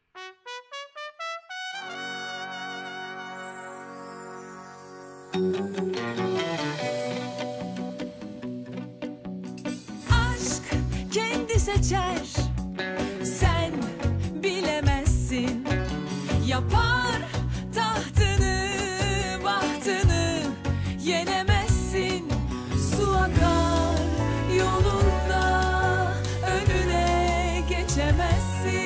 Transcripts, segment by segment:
Aşk kendi seçer Sen bilemezsin Yapar tahtını bahtını Yenemezsin Su akar yolunda Önüne geçemezsin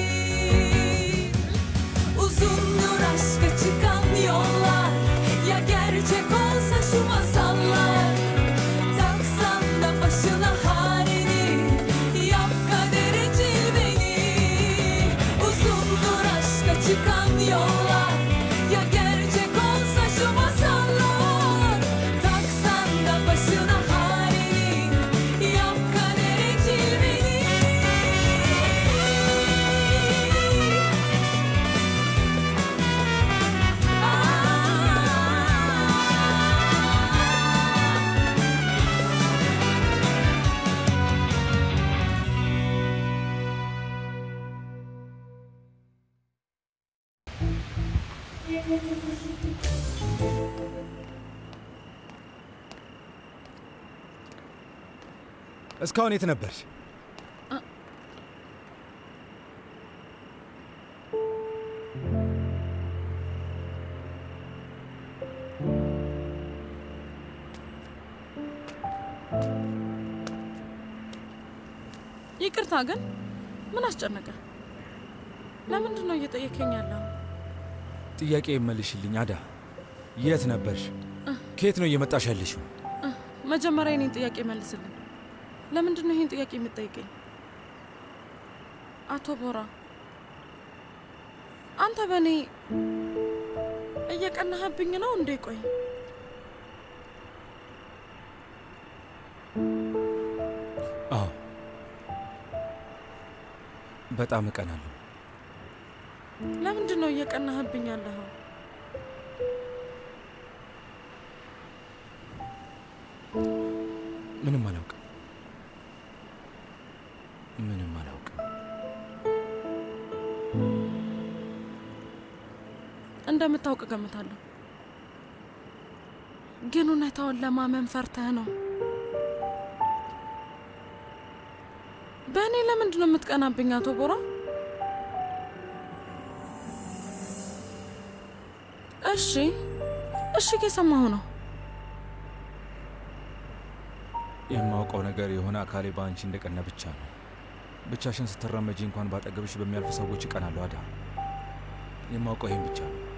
Uzundur aşka çıkan yollar Ya gerçek olsa şu masallar Taksan da başına halini Yap kaderi cilveni Uzundur aşka çıkan yollar Ya gerçek olsa şu masallar Taksan da başına halini Yap kaderi cilveni እስካሁን የት ነበርሽ? ይቅርታ ግን ምን አስጨነቀ? ለምንድን ነው እየጠየከኝ ያለው? ጥያቄ መልሽልኝ አዳ። የት ነበርሽ? ከየት ነው እየመጣሽ ያለሽው? መጀመሪያ የኔን ጥያቄ መልስልኝ። ለምንድን ነው ይህን ጥያቄ የምትጠይቀኝ? አቶ ቦራ፣ አንተ በእኔ እየቀናህብኝ ነው እንዴ? ቆይ አዎ በጣም እቀናለሁ። ለምንድን ነው እየቀናህብኝ ያለኸው? ምንም አላውቅም። ምንም አላውቅም። እንደምታውቅ ገምታለሁ። ግን እውነታውን ለማመን ፈርተህ ነው። በእኔ ለምንድን ነው የምትቀናብኝ አቶ ቦራ? እሺ እሺ፣ ከሰማሁ ነው። የማውቀው ነገር የሆነ አካሌ በአንቺ እንደቀና ብቻ ነው። ብቻሽን ስትራመጂ እንኳን ባጠገብሽ በሚያልፉ ሰዎች እቀናለሁ አዳ። የማውቀው ይህን ብቻ ነው።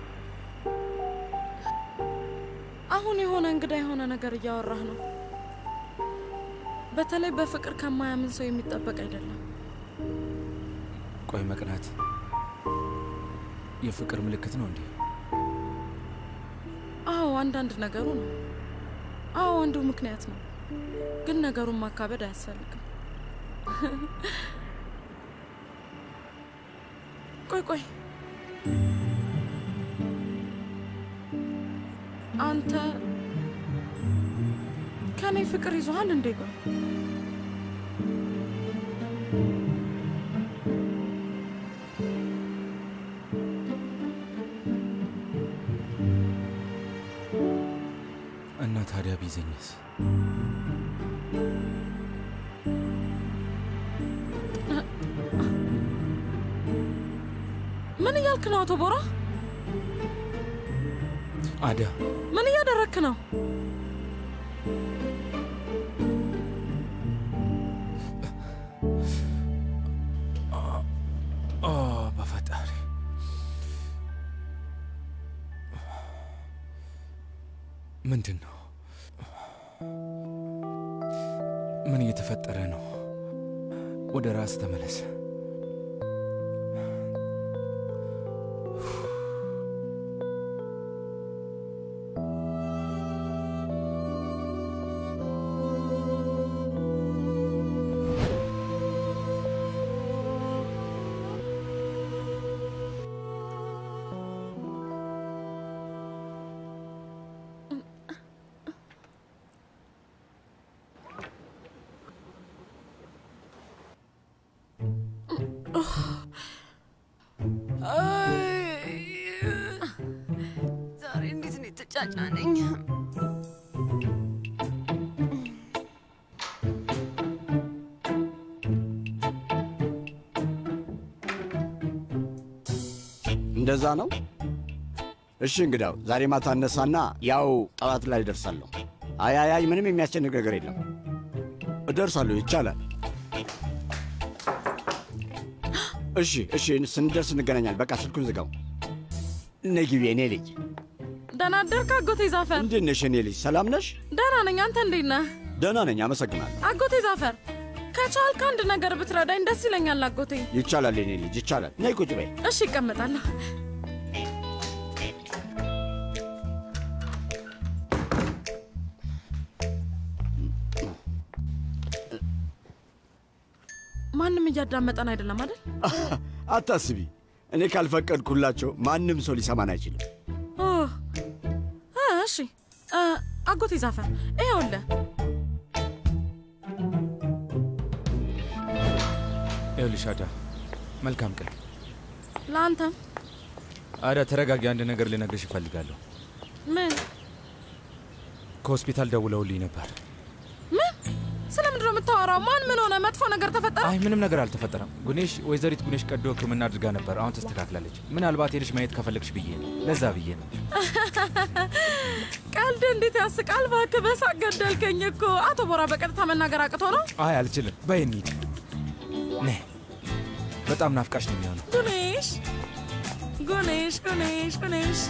አሁን የሆነ እንግዳ የሆነ ነገር እያወራህ ነው። በተለይ በፍቅር ከማያምን ሰው የሚጠበቅ አይደለም። ቆይ መቅናት የፍቅር ምልክት ነው እንዴ? አዎ አንዳንድ ነገሩ ነው። አዎ አንዱ ምክንያት ነው። ግን ነገሩን ማካበድ አያስፈልግም። ቆይ ቆይ፣ አንተ ከኔ ፍቅር ይዞሃል እንዴ? ቆይ እና ታዲያ ቢዘኝስ? ምን እያልክ ነው አቶ ቦራ? አዳ ምን እያደረግክ ነው? ኦ በፈጣሪ ምንድን ነው? ምን እየተፈጠረ ነው? ወደ ራስ ተመለስ። አትጫጫነኝ። እንደዛ ነው። እሺ እንግዳው ዛሬ ማታ እነሳና ያው ጠዋት ላይ እደርሳለሁ። አይ አይ አይ ምንም የሚያስጨንቅ ነገር የለም። እደርሳለሁ፣ ይቻላል። እሺ እሺ፣ ስንደርስ እንገናኛለን። በቃ ስልኩን ዝጋው። ነይ ግቢ፣ የኔ ልጅ። ደህና አደርክ አጎቴ ዛፈር? እንዴት ነሽ የኔ ልጅ? ሰላም ነሽ? ደህና ነኝ። አንተ እንዴት ነህ? ደህና ነኝ፣ አመሰግናለሁ። አጎቴ ዛፈር፣ ከቻልክ አንድ ነገር ብትረዳኝ ደስ ይለኛል አጎቴ። ይቻላል የኔ ልጅ፣ ይቻላል። ነይ ቁጭ በይ። እሺ ይቀመጣለሁ። ማንም እያዳመጠን አይደለም አይደል? አታስቢ፣ እኔ ካልፈቀድኩላቸው ማንም ሰው ሊሰማን አይችልም። ኦ፣ እ፣ እሺ እ፣ አጎቴ ዛፈር ይኸውልህ ይኸውልሽ አዳ፣ መልካም ቀን። ለአንተም አዳ ተረጋጊ፣ አንድ ነገር ልነግርሽ እፈልጋለሁ። ምን ከሆስፒታል ደውለውልኝ ነበር። ምን ስለምንድን ነው የምታወራው? ማን ምን ሆነ? መጥፎ ነገር ተፈጠረ? አይ ምንም ነገር አልተፈጠረም። ጉኔሽ ወይዘሪት ጉኔሽ ቀዶ ሕክምና አድርጋ ነበር። አሁን ተስተካክላለች። ምናልባት ሄደሽ ማየት ከፈለግሽ ብዬ ነው። ለዛ ብዬ ነው። ቀልድ እንዴት ያስቃል! እባክህ በሳቅ ገደልከኝ እኮ። አቶ ቦራ በቀጥታ መናገር አቅቶ ነው? አይ አልችልም። በይ እንሂድ። ነይ። በጣም ናፍቃሽ ነው የሚሆነው። ጉኔሽ ጉኔሽ ጉኔሽ ጉኔሽ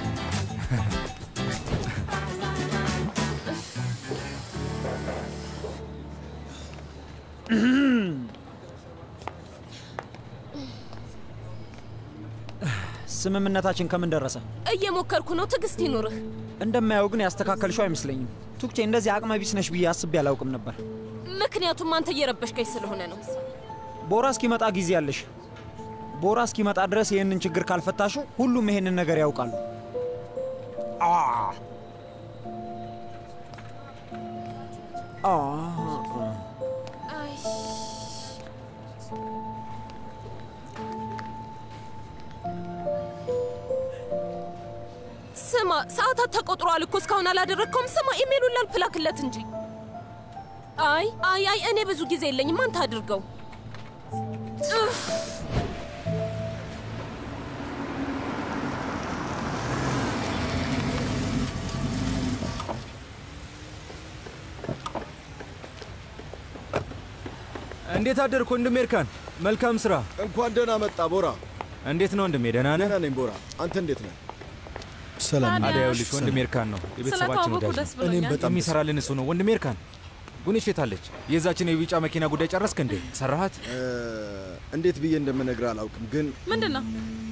ስምምነታችን ከምን ደረሰ? እየሞከርኩ ነው። ትዕግስት ይኑርህ። እንደማየው ግን ያስተካከልሽው አይመስለኝም። ቱክቼ እንደዚህ አቅመ ቢስ ነሽ ብዬ አስቤ አላውቅም ነበር። ምክንያቱም አንተ እየረበሽከኝ ስለሆነ ነው። ቦራ እስኪመጣ ጊዜ አለሽ። ቦራ እስኪመጣ ድረስ ይህንን ችግር ካልፈታሹ ሁሉም ይሄንን ነገር ያውቃሉ። አ አ ስማ፣ ሰዓታት ተቆጥሯል እኮ እስካሁን አላደረግከውም። ስማ፣ ኢሜሉን ላልፕላክለት እንጂ። አይ አይ አይ፣ እኔ ብዙ ጊዜ የለኝም። አንተ አድርገው። እፍ። እንዴት አደርክ ወንድሜ ኤርካን? መልካም ስራ። እንኳን ደህና መጣ ቦራ። እንዴት ነው ወንድሜ? ደህና ነህ? ደህና ነኝ ቦራ። አንተ እንዴት ነህ? ሰላም ታዲያ? ነኝ። አዳ ይኸውልሽ ወንድሜ ኤርካን ነው የቤተሰባችን ስለተዋወቁ ወዳጅ ደስ ነው። እኔም ብሎኛል። በጣም የሚሰራልን እሱ ነው። ወንድሜ ኤርካን ጉኔሽ የታለች? የዛችን የቢጫ መኪና ጉዳይ ጨረስክ እንዴ? ሰራሃት? እ፣ እንዴት ብዬ እንደምነግርህ አላውቅም፣ ግን ምንድን ነው?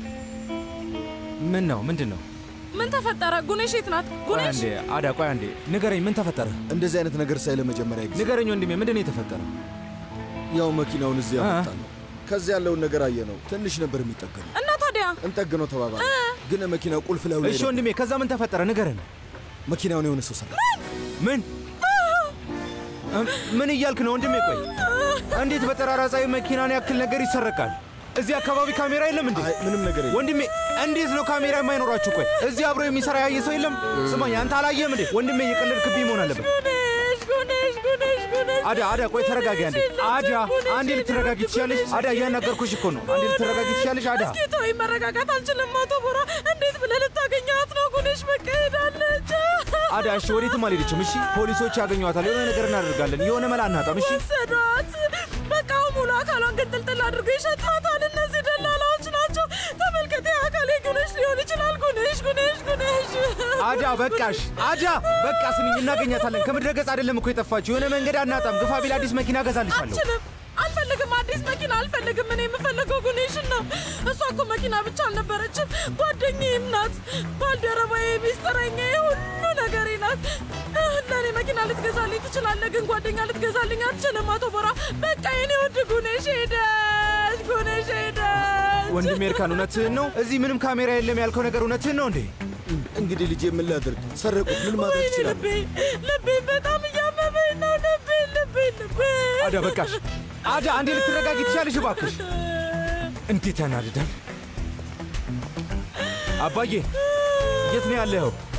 ምን ነው ምንድን ነው? ምን ተፈጠረ? ጉኔሽ የት ናት? ቆይ ጉኔሽ አንዴ አዳ፣ ቆይ አንዴ ንገረኝ፣ ምን ተፈጠረ? እንደዚህ አይነት ነገር ሳይ ለመጀመሪያ ጊዜ ንገረኝ ወንድሜ፣ ምንድን ነው የተፈጠረው? ያው መኪናውን እዚህ አ- ያመጣ ነው። ከዚህ ያለውን ነገር አየ ነው። ትንሽ ነበር የሚጠገነው። እና ታዲያ እንጠግነው ተባባለ፣ ግን መኪናው ቁልፍ ላይ እሺ ወንድሜ፣ ከዛ ምን ተፈጠረ? ንገረን። መኪናውን የሆነ ሰው ሰራ። ምን እም፣ ምን እያልክ ነው ወንድሜ? ቆይ እንዴት በጠራራ ፀሐይ መኪናን ያክል ነገር ይሰረቃል? እዚህ አካባቢ ካሜራ የለም እንዴ? አይ ምንም ነገር የለም። ወንድሜ እንዴት ነው ካሜራ የማይኖራችሁ? ቆይ እዚህ አብሮ የሚሰራ ያየ ሰው የለም? ስማኝ፣ አንተ አላየህም እንዴ? ወንድሜ እየቀለድክብኝ መሆን አለበት። ጉኔሽ ጉኔሽ ጉኔሽ ጉኔሽ አዳ አዳ፣ ቆይ ተረጋጊ አንዴ። አዳ አንዴ ልትረጋጊ ትችያለሽ? አዳ እያናገርኩሽ እኮ ነው። አንዴ ልትረጋጊ ትችያለሽ? አዳ እስኪ ተወኝ፣ መረጋጋት አልችልም። አቶ ቦራ እንዴት ብለህ ልታገኛት ነው? ጉኔሽ በቃ ሄዳለች። አዳ፣ እሺ ወዴትም አልሄደችም። እሺ ፖሊሶች ያገኟታል። የሆነ ነገር እናደርጋለን። የሆነ መላ እናጣም። እሺ ወሰዷት። በቃ ሙሉ አካሏን ግንጥልጥል አድርገው ይሸጧታል። እነዚህ ደላላዎች ናቸው። ተመልከተ፣ አካሌ ጉኔሽ ሊሆን ይችላል። ጉኔሽ ጉኔሽ ጉኔሽ አዳ በቃሽ። አዳ በቃ ስሚኝ፣ እናገኛታለን። ከምድረ ገጽ አይደለም እኮ የጠፋችው። የሆነ መንገድ አናጣም። ግፋ ቢል አዲስ መኪና እገዛልሻለሁ። አልችልም፣ አልፈልግም። አዲስ መኪና አልፈልግም። እኔ የምፈልገው ጉኔሽን ነው። እሷ እኮ መኪና ብቻ አልነበረችም፣ ጓደኛዬም ናት፣ ባልደረባዬ፣ ሚስጥረኛዬ፣ ሁሉ ነገሬ ናት። ለእኔ መኪና ልትገዛልኝ ትችላለህ፣ ግን ጓደኛ ልትገዛልኝ አትችልም። አቶ ቦራ በቃ የኔ ውድ ጉኔሽ ሄደች፣ ጉኔሽ ሄደች። ወንድሜ ኤርካን እውነትህን ነው? እዚህ ምንም ካሜራ የለም ያልከው ነገር እውነትህን ነው እንዴ? እንግዲህ ልጄ ምን ላድርግ? ሰረቁት። ምን ማድረግ ወይኔ ይችላል? ልቤ ልቤ በጣም እያመመኝ ነው። ልቤ ልቤ ልቤ አዳ በቃሽ። አዳ አንዴ ልትረጋጊ ትችያለሽ እባክሽ። እንዴት ያናድዳል። አባዬ የት ነው ያለኸው?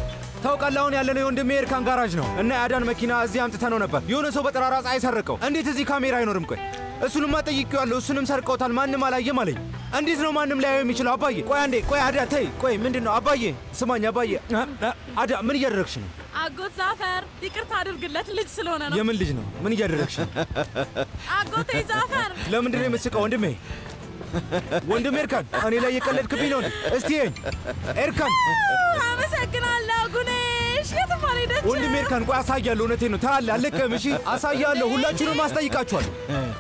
ታውቃለህ፣ አሁን ያለነው የወንድሜ ኤርካን ጋራጅ ነው እና የአዳን መኪና እዚህ አምጥተነው ነበር። የሆነ ሰው በጠራራ ፀሐይ ሰረቀው። እንዴት እዚህ ካሜራ አይኖርም? ቆይ እሱንማ ጠይቄዋለሁ። እሱንም ሰርቀውታል፣ ማንም አላየም አለኝ። እንዴት ነው ማንም ሊያየው የሚችለው? አባዬ ቆይ አንዴ፣ ቆይ አዳ ተይ፣ ቆይ ምንድን ነው አባዬ? ስማኝ አባዬ። እ? እ? አዳ ምን እያደረግሽ ነው? አጎት ዛፈር ይቅርታ አድርግለት፣ ልጅ ስለሆነ ነው። የምን ልጅ ነው? ምን እያደረግሽ ነው? አጎቴ ዛፈር ለምንድን ነው የምትስቀው? ወንድሜ ወንድሜ ኤርካን፣ እኔ ላይ የቀለድክብኝ ነው እንዴ? እስቲ ይኸኝ ኤርካን አመሰግናለሁ ጉኔሽ። የትም አልሄደችም። ወንድሜ ኤርካን፣ ቆይ አሳያለሁ። እውነቴን ነው። ታያለህ፣ አልለቅህም። እሺ አሳያለሁ። ሁላችሁንም አስጠይቃችኋለሁ።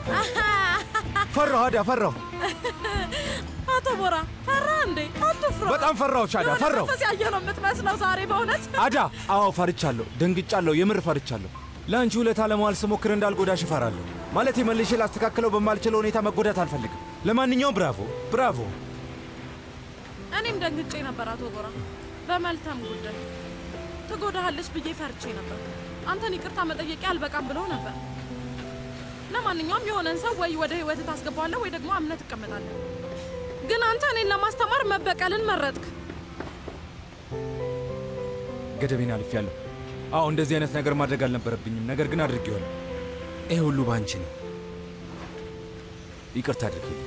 ፈራሁ አዳ፣ ፈራሁ፣ አቶ ቦራ ፈራ እንዴ? አትፍራ። በጣም ፈራሁ። አዳ የሆነ ፈራሁ። መንፈስ ያየ ነው የምትመስለው ዛሬ በእውነት አዳ፣ አዎ ፈርቻለሁ፣ ደንግጫለሁ፣ የምር ፈርቻለሁ። ለአንቺ ውለታ ለመዋል ስሞክር እንዳልጎዳሽ እፈራለሁ። ማለት መልሼ ላስተካክለው በማልችለው ሁኔታ መጎዳት አልፈልግም። ለማንኛውም ብራቮ፣ ብራቮ። እኔም ደንግጬ ነበር አቶ ቦራ። በመልካም ጉዳይ ትጎዳሃለች ብዬ ፈርቼ ነበር። አንተን ይቅርታ መጠየቄ አልበቃም ብለው ነበር። ለማንኛውም የሆነን ሰው ወይ ወደ ህይወት ታስገባዋለህ ወይ ደግሞ አምነት ትቀመጣለህ። ግን አንተ እኔን ለማስተማር መበቀልን መረጥክ። ገደቤን አልፌያለሁ። አዎ እንደዚህ አይነት ነገር ማድረግ አልነበረብኝም፣ ነገር ግን አድርጌዋለሁ። ይህ ሁሉ በአንቺ ነው። ይቅርታ አድርጌ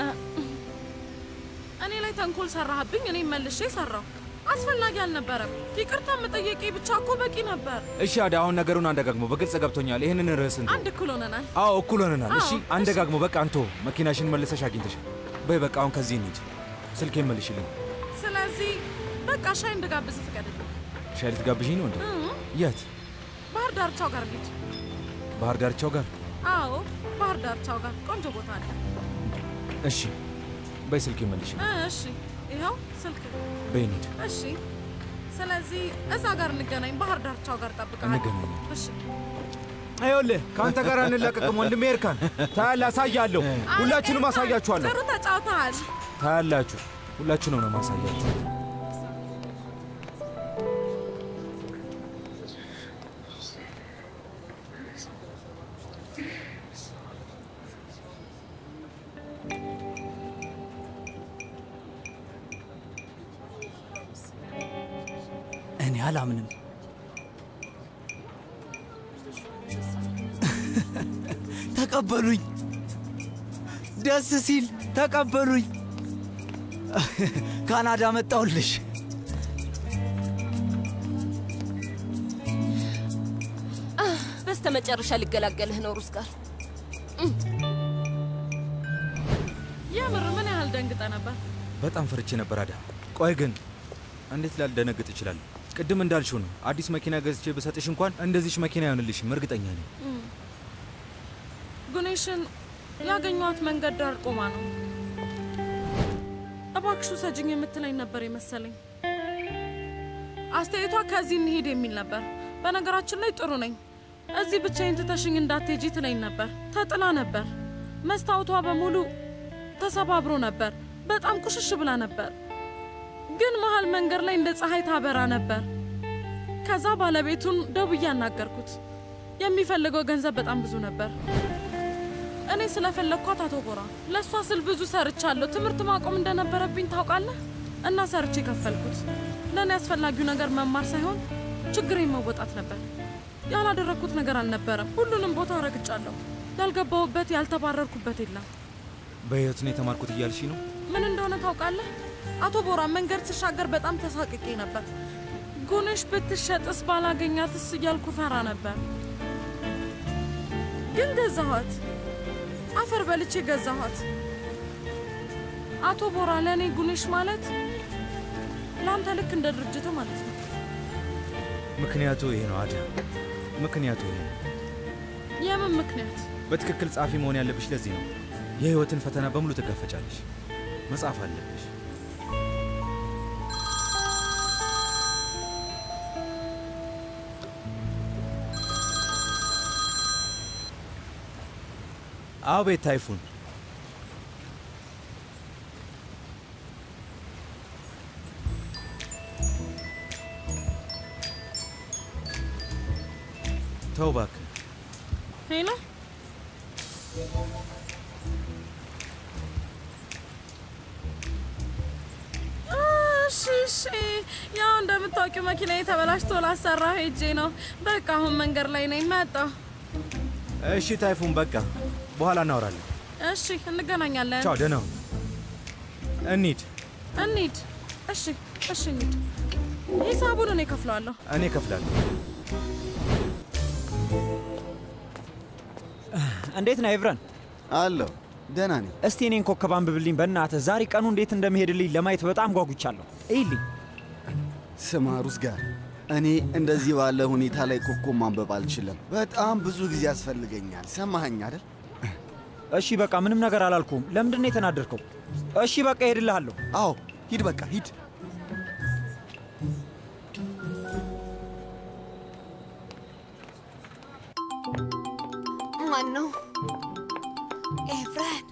እኔ ላይ ተንኮል ሰራህብኝ፣ እኔም መልሼ ሰራው። አስፈላጊ አልነበረም። ይቅርታ መጠየቄ ብቻ እኮ በቂ ነበር። እሺ አዳ፣ አሁን ነገሩን አንደጋግሞ በግልጽ ገብቶኛል። ይህንን ርዕስ እንተው። አንድ እኩል ሆነናል። አዎ እኩል ሆነናል። እሺ አዎ፣ አንደጋግሞ በቃ አንቶ መኪናሽን መልሰሽ አግኝተሻል። በይ በቃ አሁን ከዚህ እንሂድ። ስልኬን መልሽልኝ። ስለዚህ በቃ ሻይ እንድጋብዝ ፍቀድልኝ። ሻይ ልትጋብዥኝ ነው እንዴ? የት? ባህር ዳርቻው ጋር እንሂድ። ባህር ዳርቻው ጋር? አዎ ባህር ዳርቻው ጋር ቆንጆ ቦታ አለ። እሺ በይ ስልኬን መልሽ። እ፣ እሺ ይኸው ስልክ። በይ እንሂድ። እሺ ስለዚህ እዛ ጋር እንገናኝ። ባህር ዳርቻው ጋር ጠብቃለሁ። እንገናኝ። እሺ ይኸውልህ ከአንተ ጋር አንላቀቅም ወንድሜ ኤርካን። ታያለህ፣ አሳያለሁ። ሁላችሁንም አሳያችኋለሁ። ጥሩ ተጫውተሃል። ታያላችሁ፣ ሁላችሁንም ነው ማሳያችሁ። እኔ አላምንም። ተቀበሉኝ። ደስ ሲል ተቀበሉኝ። ካናዳ መጣሁልሽ። በስተ መጨረሻ ሊገላገልህ ነው ሩስ ጋር የምር ምን ያህል ደንግጠ ነበር? በጣም ፈርቼ ነበር አዳ። ቆይ ግን እንዴት ላልደነግጥ እችላለሁ? ቅድም እንዳልሽው ነው። አዲስ መኪና ገዝቼ ብሰጥሽ እንኳን እንደዚች መኪና አይሆንልሽም፣ እርግጠኛ ነኝ። ጉኔሽን ያገኟት መንገድ ዳር ቆማ ነው። እባክሹ ሰጅኝ የምትለኝ ነበር የመሰለኝ። አስተያየቷ ከዚህ እንሄድ የሚል ነበር። በነገራችን ላይ ጥሩ ነኝ። እዚህ ብቻዬን ትተሽኝ እንዳትሄጂ ትለኝ ነበር። ተጥላ ነበር። መስታወቷ በሙሉ ተሰባብሮ ነበር። በጣም ቁሽሽ ብላ ነበር። ግን መሀል መንገድ ላይ እንደ ፀሐይ ታበራ ነበር። ከዛ ባለቤቱን ደውዬ አናገርኩት። የሚፈልገው ገንዘብ በጣም ብዙ ነበር። እኔ ስለፈለግኳት አቶ ጎራ ለእሷ ስል ብዙ ሰርቻለሁ። ትምህርት ማቆም እንደነበረብኝ ታውቃለህ፣ እና ሰርቼ ከፈልኩት። ለእኔ አስፈላጊው ነገር መማር ሳይሆን ችግሬን መወጣት ነበር። ያላደረግኩት ነገር አልነበረም። ሁሉንም ቦታ ረግጫለሁ። ያልገባሁበት ያልተባረርኩበት የለም። በሕይወት ነው የተማርኩት እያልሽ ነው? ምን እንደሆነ ታውቃለህ? አቶ ቦራ መንገድ ስሻገር በጣም ተሳቅቄ ነበር። ጉንሽ ብትሸጥስ ባላገኛትስ እያልኩ ፈራ ነበር። ግን ገዛኋት። አፈር በልቼ ገዛኋት። አቶ ቦራ ለእኔ ጉንሽ ማለት ለአንተ ልክ እንደ ድርጅቱ ማለት ነው። ምክንያቱ ይሄ ነው አዳ፣ ምክንያቱ ይሄ ነው። የምን ምክንያት? በትክክል ጸሐፊ መሆን ያለብሽ ለዚህ ነው። የህይወትን ፈተና በሙሉ ትጋፈጫለሽ። መጻፍ አለብሽ። አቤት ታይፉን፣ ተው እባክህ። ሄሎ እሺ እሺ። ያው እንደምታውቂው መኪና ተበላሽቶ ላሰራ ሄጄ ነው። በቃ አሁን መንገድ ላይ ነኝ። መጣሁ። እሺ ታይፉን፣ በቃ በኋላ እናወራለን። እሺ እንገናኛለን። ቻው፣ ደህና ሁን። እንሂድ። እንሂድ። እሺ እሺ፣ እንሂድ። ሂሳቡን እኔ እከፍለዋለሁ። እኔ እከፍላለሁ። እንዴት ነህ ኤቭረን? አለሁ ደህና ነኝ። እስቲ እኔን ኮከብ አንብብልኝ በእናትህ። ዛሬ ቀኑ እንዴት እንደሚሄድልኝ ለማየት በጣም ጓጉቻለሁ። እይልኝ። ስማ ሩዝ ጋር እኔ እንደዚህ ባለ ሁኔታ ላይ ኮከብ ማንበብ አልችልም። በጣም ብዙ ጊዜ ያስፈልገኛል። ሰማኸኝ አይደል? እሺ በቃ ምንም ነገር አላልኩም። ለምንድን ነው የተናደድከው? እሺ በቃ ሄድልሃለሁ። አዎ ሂድ፣ በቃ ሂድ። ማን ነው? ኤቭረን።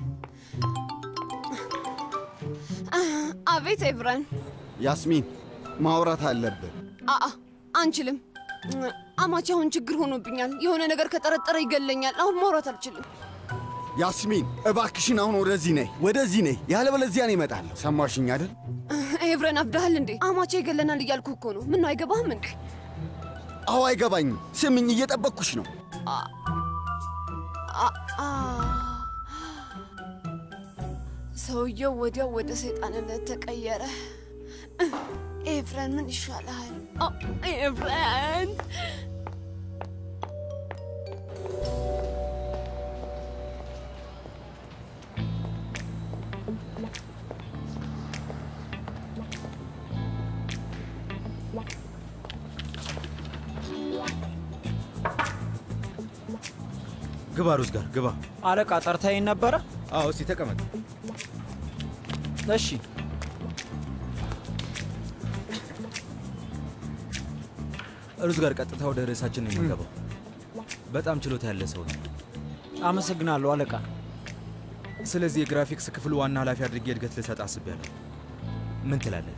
አቤት ኤቭረን። ያስሚን ማውራት አለብን። አአ አንችልም። አማቼ አሁን ችግር ሆኖብኛል። የሆነ ነገር ከጠረጠረ ይገለኛል። አሁን ማውራት አልችልም። ያስሚን እባክሽን አሁን ወደዚህ ነይ፣ ወደዚህ ነይ፣ ያለበለዚያ እኔ እመጣለሁ። ሰማሽኝ አይደል? ኤቭረን አብዳሃል እንዴ? አማቼ ይገለናል እያልኩ እኮ ነው። ምን አይገባህም እንዴ? አዎ አይገባኝም። ስምኝ፣ እየጠበቅኩሽ ነው። ሰውየው ወዲያው ወደ ሰይጣንነት ተቀየረ። ኤቭረን ምን ይሻልሃል? ኤቭረን ግባ ሩዝ ጋር ግባ። አለቃ ጠርተኸኝ ነበረ? አዎ፣ እስቲ ተቀመጥ። እሺ ሩዝ ጋር ቀጥታ ወደ ርዕሳችን ነው የሚገባው። በጣም ችሎታ ያለ ሰው ነው። አመሰግናለሁ አለቃ። ስለዚህ የግራፊክስ ክፍሉ ዋና ኃላፊ አድርጌ እድገት ልሰጥ አስቤያለሁ። ምን ትላለህ?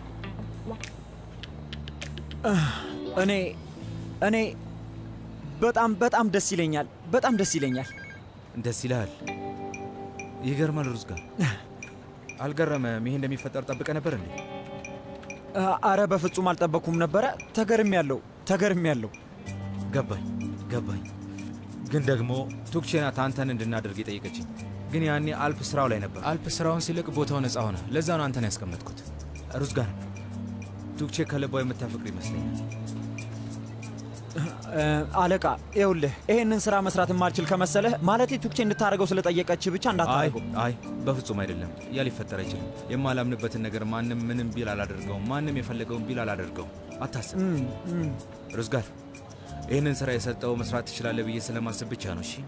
እኔ እኔ በጣም በጣም ደስ ይለኛል። በጣም ደስ ይለኛል። ደስ ይልሃል? ይገርማል። ሩዝ ጋር አልገረመም? ይሄ እንደሚፈጠር ጠብቀ ነበር እንዴ? አረ በፍጹም አልጠበኩም ነበረ። ተገርም ያለው ተገርም ያለው ገባኝ ገባኝ። ግን ደግሞ ቱክቼ ናት አንተን እንድናደርግ የጠየቀችኝ። ግን ያኔ አልፕ ስራው ላይ ነበር። አልፕ ስራውን ሲለቅ ቦታው ነፃ ሆነ። ለዛ ነው አንተን ያስቀመጥኩት። ሩዝ ጋር ቱክቼ ከልቧ የምታፈቅር ይመስለኛል። አለቃ ይኸውልህ፣ ይሄንን ስራ መስራት የማልችል ከመሰለህ ማለቴ ቱክቼ እንድታደርገው ስለጠየቀች ብቻ እንዳታደርገው። አይ በፍጹም አይደለም። ያ ሊፈጠር አይችልም። የማላምንበትን ነገር ማንም ምንም ቢል አላደርገውም። ማንም የፈለገውን ቢል አላደርገውም። አታስብ ሩዝ ጋር ይህንን ስራ የሰጠው መስራት ትችላለህ ብዬ ስለማስብ ብቻ ነው። እሺ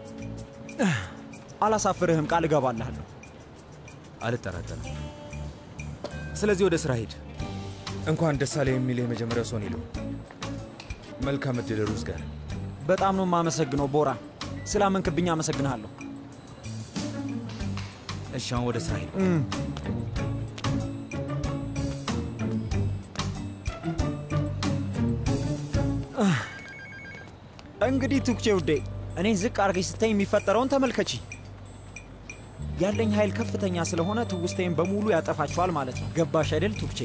አላሳፍርህም፣ ቃል እገባልሃለሁ። አልጠራጠርም። ስለዚህ ወደ ስራ ሂድ። እንኳን ደስ አለህ የሚል የመጀመሪያው ሰው ነው። መልካም እድል ሩዝ ጋር። በጣም ነው የማመሰግነው ቦራ፣ ስላመንክብኝ አመሰግንሃለሁ። እሺ አሁን ወደ ስራ ሂድ። እንግዲህ ቱክቼ ውዴ፣ እኔ ዝቅ አድርገሽ ስታይ የሚፈጠረውን ተመልከቺ። ያለኝ ኃይል ከፍተኛ ስለሆነ ትውስታዬን በሙሉ ያጠፋችኋል ማለት ነው። ገባሽ አይደል ቱክቼ?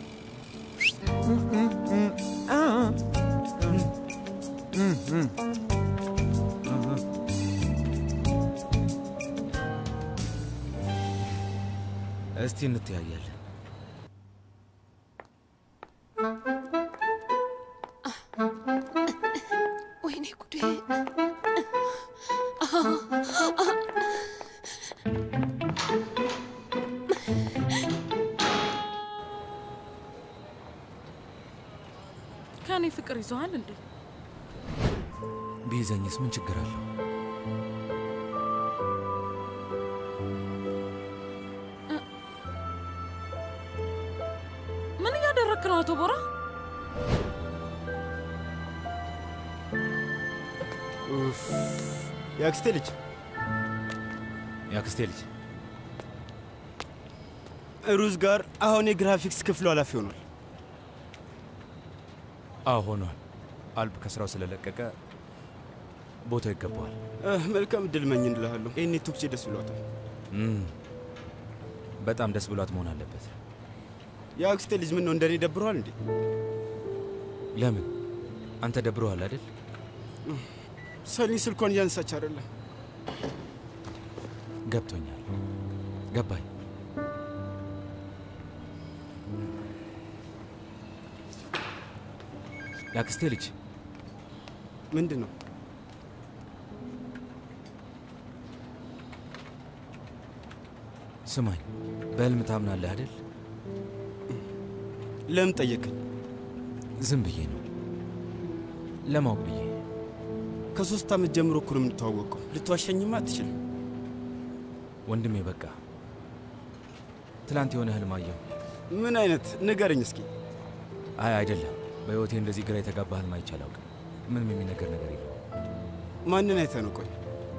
እስቲ እንተያያለን። ወይኔ ጉዴ! ከእኔ ፍቅር ይዘዋል እንዴ? ቢይዘኝስ ምን ችግር አለው? ምን እያደረክ ነው አቶ ቦራ? የአክስቴ ልጅ የአክስቴ ልጅ ሩዝ ጋር አሁን የግራፊክስ ክፍሉ ኃላፊ ሆኗል። አዎ ሆኗል። አልብ ከስራው ስለለቀቀ ቦታው ይገባዋል። መልካም እድል መኝ እንልሃለሁ። ይህኔ ቱክቼ ደስ ብሏታል። እም፣ በጣም ደስ ብሏት መሆን አለበት። የአክስቴ ልጅ ምን ነው እንደኔ ደብረዋል እንዴ? ለምን አንተ ደብሮሃል አይደል? ሰኒ ስልኳን እያነሳች አይደለም። ገብቶኛል፣ ገባኝ። የአክስቴ ልጅ ምንድን ነው? ስማኝ፣ በህልም ታምናለህ አይደል? ለምን ጠየቀኝ? ዝም ብዬ ነው ለማወቅ ብዬ። ከሶስት ዓመት ጀምሮ እኮ ነው የምንተዋወቀው። ልትዋሸኝማ አትችልም። ወንድሜ በቃ ትላንት የሆነ ህልም አየሁ። ምን አይነት ንገረኝ እስኪ። አይ አይደለም፣ በህይወቴ እንደዚህ ግራ የተጋባ ህልም አይቼ አላውቅም። ምንም የሚነገር ነገር የለውም። ማንን አይተህ ነው? ቆይ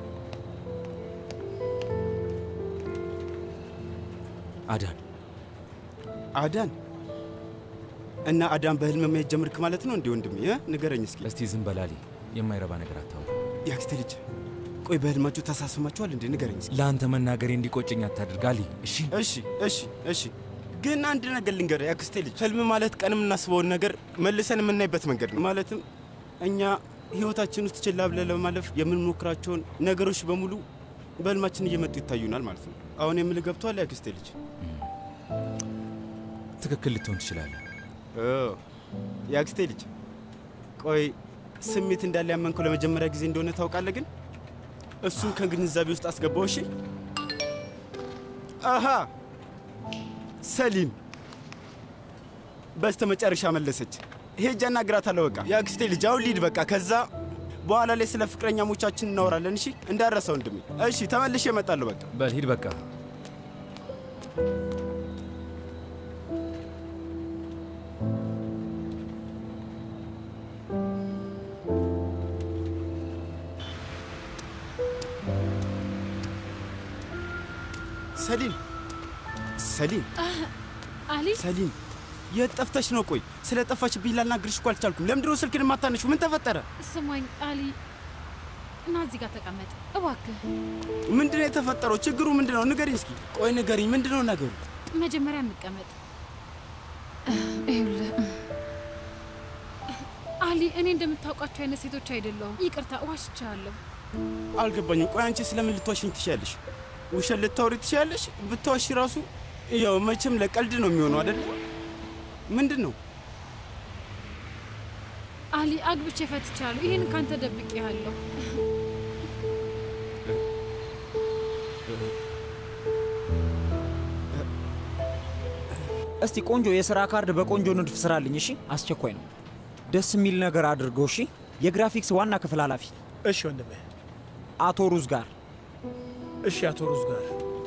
አዳን አዳን እና አዳን በህልም ማየት ጀመርክ ማለት ነው እንዴ? ወንድሜ እ? ንገረኝ እስኪ። እስቲ ዝም በላሊ፣ የማይረባ ነገር አታውራ። የአክስቴ ልጅ ቆይ በህልማችሁ ተሳስማችኋል እንዴ? ንገረኝ እስኪ። ለአንተ መናገሬ እንዲቆጨኝ አታድርግ አሊ። እሺ እሺ እሺ እሺ። ግን አንድ ነገር ልንገርህ የአክስቴ ልጅ፣ ህልም ማለት ቀን የምናስበውን ነገር መልሰን የምናይበት መንገድ ነው። ማለትም እኛ ህይወታችን ውስጥ ችላ ብለን ለማለፍ የምንሞክራቸውን ነገሮች በሙሉ በህልማችን እየመጡ ይታዩናል ማለት ነው። አሁን የምልህ ገብቶሃል የአክስቴ ልጅ? ትክክል ልትሆን ትችላለህ። ኦ፣ የአክስቴ ልጅ ቆይ ስሜት እንዳለ ያመንከው ለመጀመሪያ ጊዜ እንደሆነ ታውቃለህ። ግን እሱን ከግንዛቤ ውስጥ አስገባው። እሺ። አሃ ሰሊም በስተ መጨረሻ መለሰች። ሄጄ አናግራታለሁ። በቃ የአክስቴ ልጅ አሁን ሊድ በቃ ከዛ በኋላ ላይ ስለ ፍቅረኛሞቻችን እናወራለን። እሺ፣ እንዳረሰው ወንድሜ። እሺ፣ ተመልሼ እመጣለሁ። በቃ በል ሂድ በቃ። ሰሊም ሰሊም አሊ ሰሊም የት ጠፍተሽ ነው? ቆይ ስለ ጠፋሽብኝ ላናግርሽ እኮ አልቻልኩም። ለምንድን ነው ስልክን የማታነሺው? ምን ተፈጠረ? ስማኝ አሊ እና እዚህ ጋር ተቀመጥ እባክህ። ምንድን ነው የተፈጠረው? ችግሩ ምንድን ነው? ንገሪኝ እስኪ። ቆይ ንገሪኝ፣ ምንድን ነው ነገሩ? መጀመሪያ እንቀመጥ። ይኸውልህ አሊ፣ እኔ እንደምታውቃቸው አይነት ሴቶች አይደለሁም። ይቅርታ ዋሽቻለሁ። አልገባኝም። ቆይ አንቺ ስለምን ልትዋሽኝ ትችያለሽ? ውሸት ልታወሪ ትችያለሽ? ብትዋሽ ራሱ ያው መቼም ለቀልድ ነው የሚሆነው አይደለ? ምንድን ነው? አሊ፣ አግብቼ ፈትቻለሁ። ይህን ካንተ ደብቄሃለሁ። እስቲ ቆንጆ የሥራ ካርድ በቆንጆ ንድፍ ስራልኝ። እሺ፣ አስቸኳይ ነው። ደስ የሚል ነገር አድርገው። እሺ፣ የግራፊክስ ዋና ክፍል ኃላፊ እሺ ወንድሜ። አቶ ሩዝ ጋር እሺ አቶ ሩዝ ጋር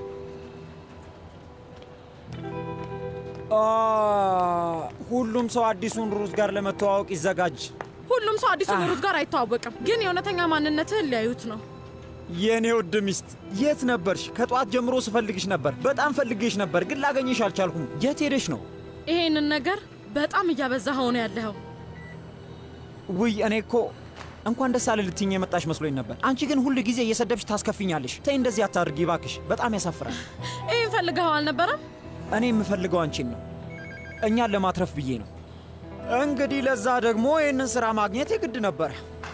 አ፣ ሁሉም ሰው አዲሱን ሩዝ ጋር ለመተዋወቅ ይዘጋጅ። ሁሉም ሰው አዲሱ ሩዝ ጋር አይተዋወቅም፣ ግን የእውነተኛ ማንነትህን ሊያዩት ነው። የእኔ ውድ ሚስት የት ነበርሽ? ከጠዋት ጀምሮ ስፈልግሽ ነበር። በጣም ፈልጌሽ ነበር፣ ግን ላገኘሽ አልቻልኩም። የት ሄደሽ ነው? ይሄንን ነገር በጣም እያበዛኸው ነው ያለኸው። ውይ እኔ እኮ እንኳን ደስ አለ ልትይኝ የመጣሽ መስሎኝ ነበር። አንቺ ግን ሁል ጊዜ እየሰደብሽ ታስከፊኛለሽ። ተይ እንደዚህ አታድርጊ እባክሽ፣ በጣም ያሳፍራል። ይህን ፈልገኸው አልነበረም? እኔ የምፈልገው አንቺን ነው፣ እኛን ለማትረፍ ብዬ ነው። እንግዲህ ለዛ ደግሞ ይህንን ሥራ ማግኘት የግድ ነበረ።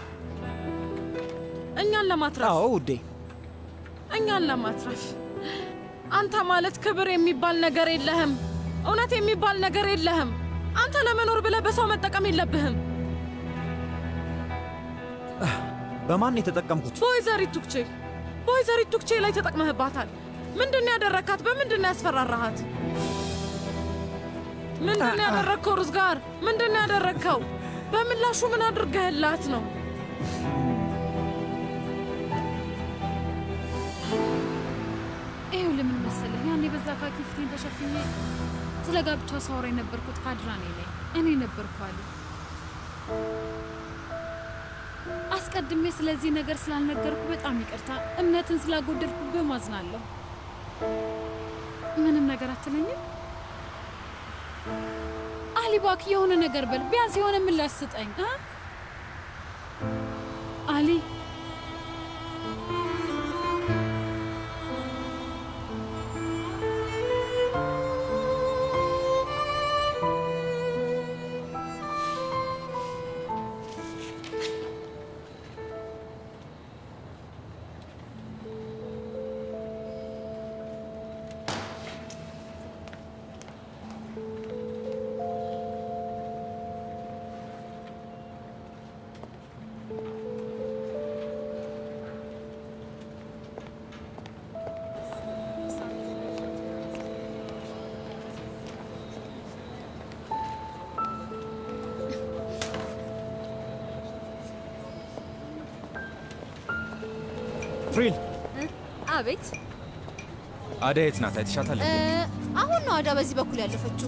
እኛን ለማትረፍ? አዎ ውዴ፣ እኛን ለማትረፍ። አንተ ማለት ክብር የሚባል ነገር የለህም፣ እውነት የሚባል ነገር የለህም። አንተ ለመኖር ብለህ በሰው መጠቀም የለብህም። በማን የተጠቀምኩት? በወይዘሪት ቱክቼ በወይዘሪት ቱክቼ ላይ ተጠቅመህባታል። ምንድን ነው ያደረግካት? በምንድን ነው ያስፈራራሃት? ምንድን ነው ያደረግከው? ሩዝ ጋር ምንድን ነው ያደረግከው? በምላሹ ምን አድርገህላት ነው? ይኸው ለምን መሰለህ ያኔ በዛ ካኪ ፊቴን ተሸፍኜ ስለ ጋብቻ ሳወራ የነበርኩት ካድራኔ ላይ እኔ ነበርኩ አሉ። አስቀድሜ ስለዚህ ነገር ስላልነገርኩ በጣም ይቅርታ። እምነትን ስላጎደልኩብህ ማዝናለሁ። ምንም ነገር አትለኝም? አሊ እባክህ የሆነ ነገር በል፣ ቢያንስ የሆነ ምላሽ ስጠኝ እ አሊ ፍሪል አቤት። አደይ የት ናት? አይተሻታል? እ፣ አሁን ነው አዳ በዚህ በኩል ያለፈችው።